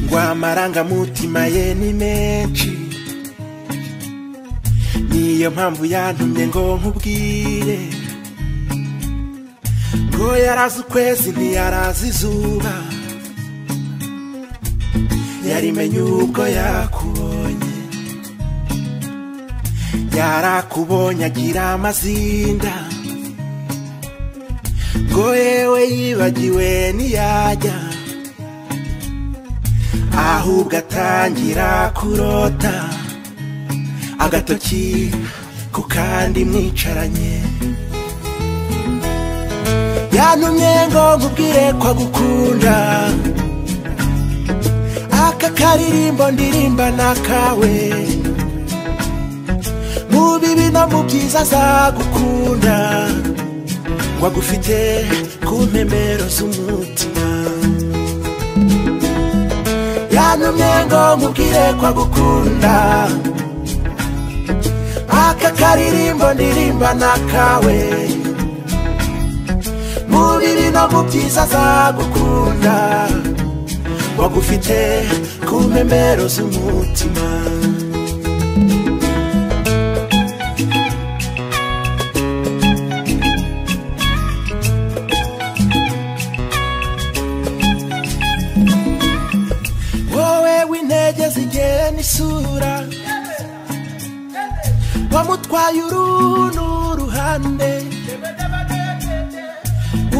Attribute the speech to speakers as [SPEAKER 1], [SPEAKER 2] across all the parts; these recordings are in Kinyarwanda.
[SPEAKER 1] rw'amarangamutima ye ni menshi niyo mpamvu yantumye ngo nkubwire ngo yarazi ukwezi ntiyarazi izuba yarimenye ubwo yakubonye yarakubonye agira amazinda ngo yewe yibagiwe ntiyajya ahubwo atangira kurota agatoki ku kandi mwicaranye yantumye ngo nkubwire ko agukunda aka karirimbo ndirimba n'akawe mu bibi no mu byiza azagukunda ngo agufite ku mpemero z'umutima yantumye ngo nkubwire ko agukunda aka karirimbo ndirimba n'akawe mu bibi no mu byiza azagukunda wagufite ku mpembero z'umutima wowe w'intege zigera n'isura wamutwaye uru ni uruhande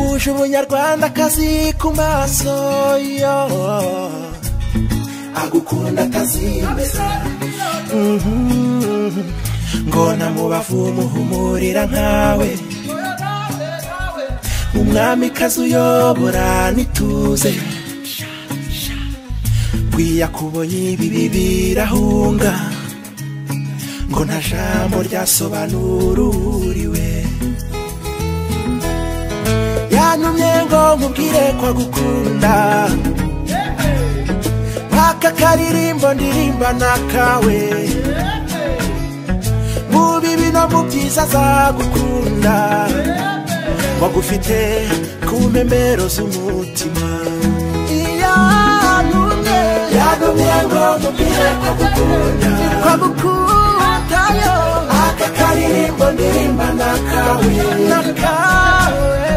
[SPEAKER 1] uje umunyarwandakazi ku maso yo agukunda atazimesa Mhm. ngo namubavu umuhumurira nkawe umwamikazi uyobora n'ituze bwiya kubonye ibi birahunga ngo nta jambo ryasobanura uwuriwe yantumye ngo nkubwire ko agukunda aka karirimbo ndirimba n'akawe mu bibi no mu byiza azagukunda wagufite ku mpembero z'umutima yantumye yantumye ngo nkubwire ko agukunda ko agukunda yo aka karirimbo ndirimba n'akawe n'akawe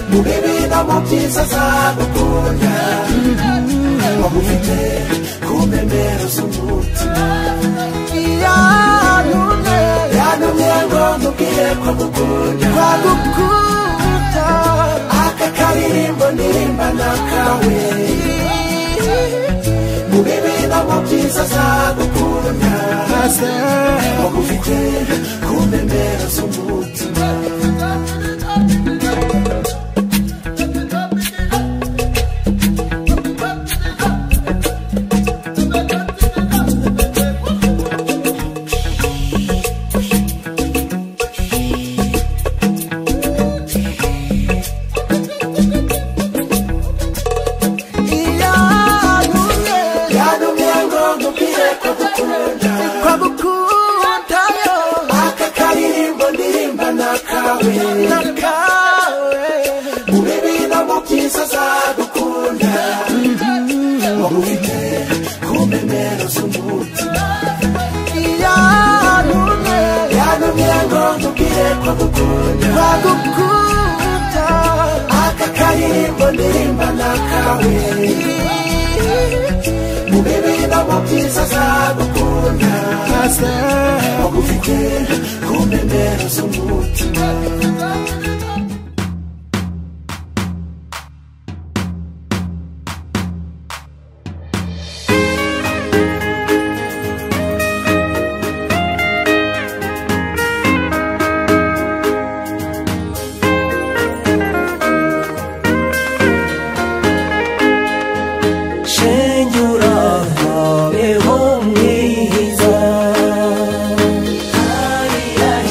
[SPEAKER 1] mu bibi no mu byiza azagukunda wagufite ku mpembero z'umutima yantumye yantumye ngo nkubwire ko agukunda ko agukunda aka karirimbo ndirimba n'akawe mu bibi no mu byiza azagukunda wagufite ku mpembero z'umutima yantumye yantumye ngo nkubwire ko gukunda ko gukunda yo aka karirimbo ndirimba n'akawe n'akawe mu bibi no mu byiza azagukunda wagufite ku mpembero z'umutima yantumye yantumye ngo nkubwire ko gukunda ko gukunda aka karirimbo ndirimba n'akawe mu bibi no mu byiza azagukunda wagufite ku mpembero z'umutima
[SPEAKER 2] shenge urahayeho mwiza Ay, ay,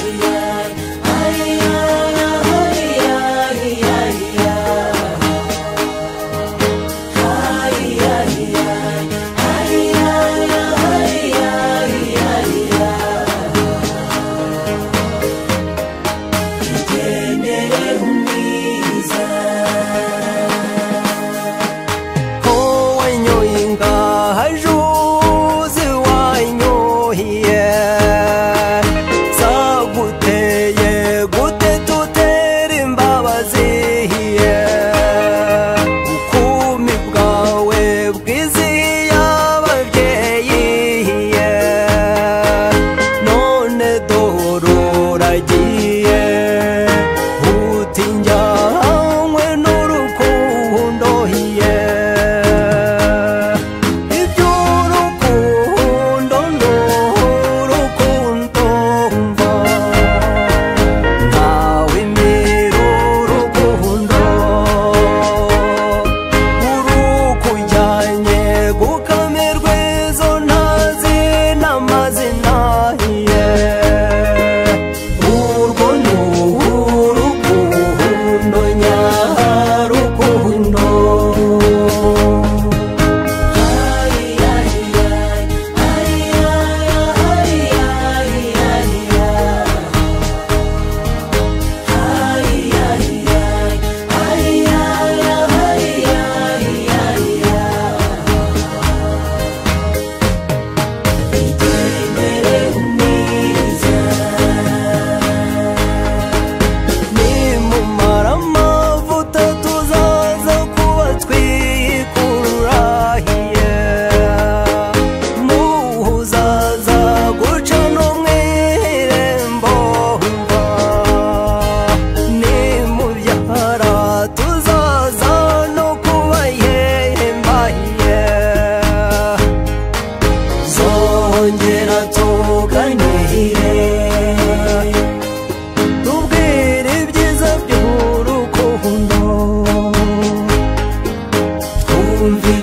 [SPEAKER 2] ay, ay, ay.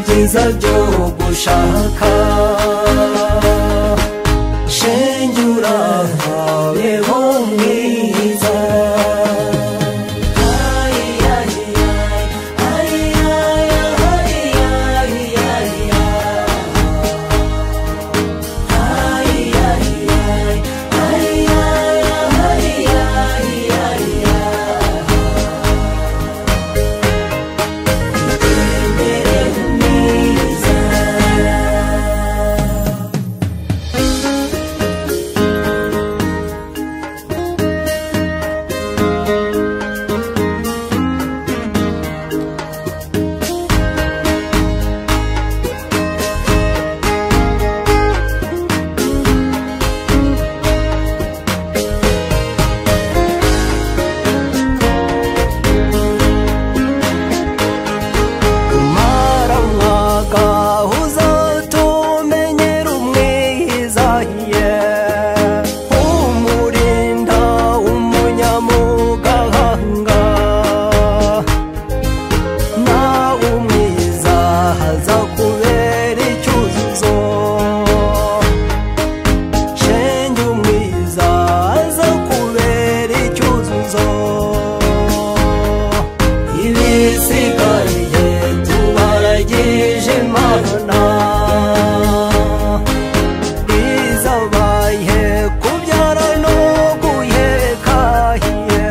[SPEAKER 2] bwiza byo gushaka shenge urahawe ho mwiza Ay, ay, ay, ay, ay, ay, ay, ay, ay. mara mwaka uzatumenyera umwiza ye umurinda umunyamugahanga nawe umwiza haza kubera icyuzuzo shenge umwiza haza kubera icyuzuzo ibisigaye tubaragije imana izabaye kubyara no guhekahiye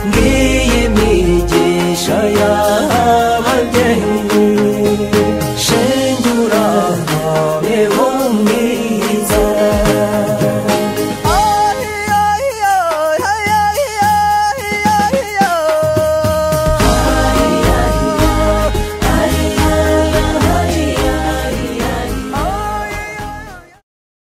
[SPEAKER 2] ngiyi migisha y'ababyeyi shenge urahabeho